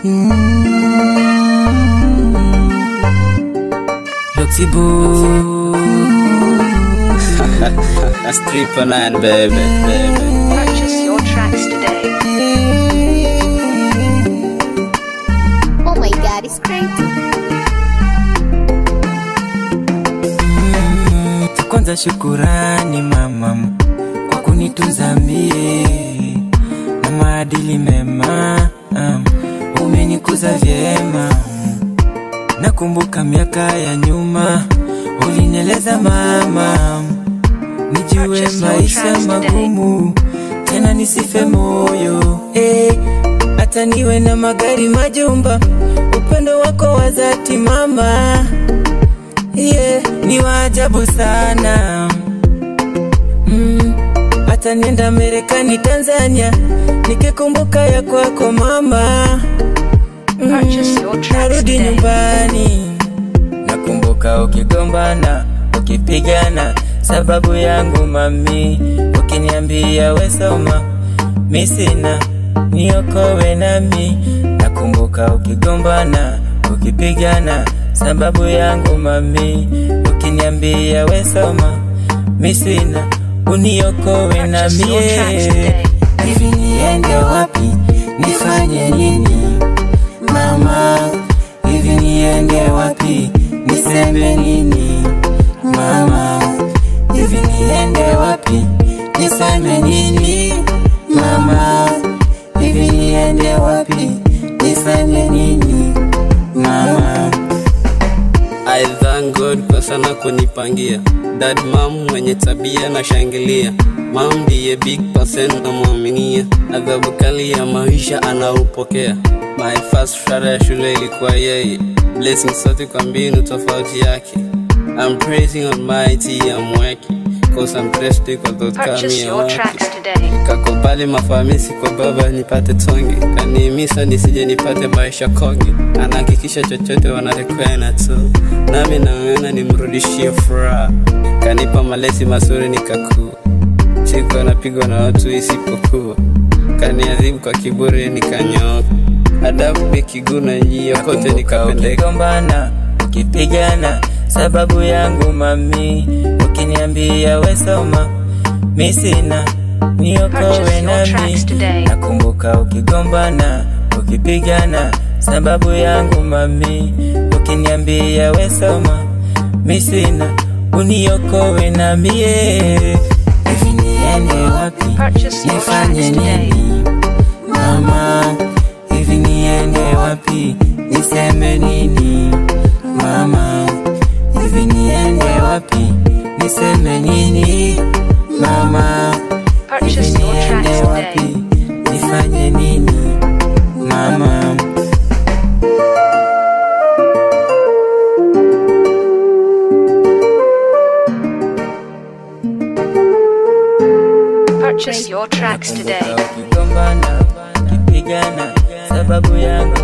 Loxy Boo. Stripper nine, baby, baby. Purchase your tracks today. Oh my god, it's crazy. Cha kwanza shukurani mama kwa kunitunza mie na maadili mema, um, umenikuza vyema. Nakumbuka miaka ya nyuma ulinieleza mama, nijue Purchase your maisha tracks today. magumu, tena nisife moyo eh, hata niwe na magari majumba, upendo wako wa dhati mama yeah, ni waajabu sana mm, hata nienda Marekani, Tanzania, nikikumbuka ya kwako mama Purchase your tracks narudi today. nyumbani, nakumbuka ukigombana, ukipigana sababu yangu mami, ukiniambia wesoma mi sina niokowe nami, nakumbuka ukigombana, ukipigana sababu yangu mami, ukiniambia wesoma mi sina uniokowe Purchase your tracks nami today. hivi niende wapi nifanye nini mama hivi niende wapi niseme nini mama hivi niende wapi niseme nini mama hivi niende wapi niseme nini mama I thank God kwa sana kunipangia dad mom mwenye tabia na shangilia mam ndiye big person namwaminia adhabu kali ya maisha anaupokea my first shara ya shule ilikuwa yeye blessing sote kwa mbinu tofauti yake I'm praising Almighty I'm working cause I'm thirsty kwa thought Purchase kami ya your wake tracks today. kakubali mafamisi kwa baba nipate tonge kanihimisa nisije nipate maisha konge anahakikisha chochote wanarekwena tu nami nang'ana nimrudishie furaha kanipa malezi mazuri nikakua siku anapigwa na watu isipokuwa kaniadhibu kwa kiburi nikanyooka adabu ikiguna njia kote Nakumbuka nikapendeka ukigombana ukipigana sababu yangu mami ukiniambia wesoma mi sina niokowe Purchase your nami tracks today. nakumbuka ukigombana ukipigana sababu yangu mami ukiniambia wesoma mi sina uniokowe namie hivi niende wapi Purchase your nifanye tracks today. nini mama hivi niende wapi niseme nini mama hivi niende wapi niseme nini mama hivi Purchase your niende tracks wapi today. nifanye nini mama Purchase your tracks today. ukigombana ukipigana sababu yangu